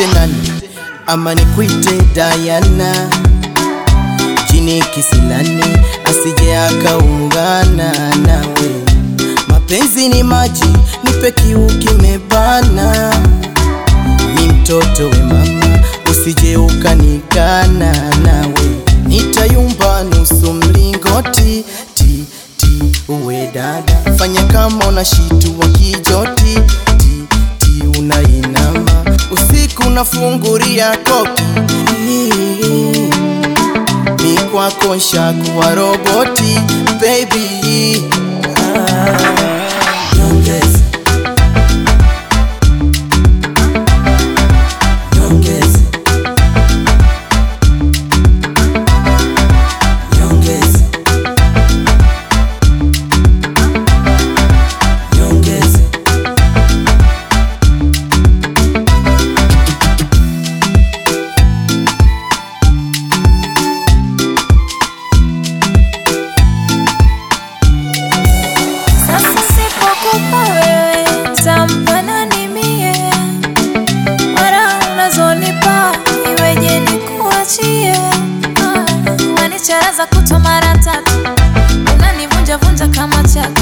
nikuite nani ama nikuite Dayana, jini kisilani asije akaungana nawe. Mapenzi ni maji, nipe kiu kimebana. Mi mtoto we mama, usije ukanikana nawe, nitayumba nusu mlingoti ti ti. Uwe dada, fanya kama una shitu wa kijoti ti ti, unainama usiku nafunguria koki mi kwako nshakuwa roboti baby ah, nyongeza nyongeza nyongeza nyongeza Sasa sipokupa wewe tampa nani mie? Mara unazonipa iweje nikuachie? Ah, Wanicharaza kutwa mara tatu, unanivunja vunja kama chatu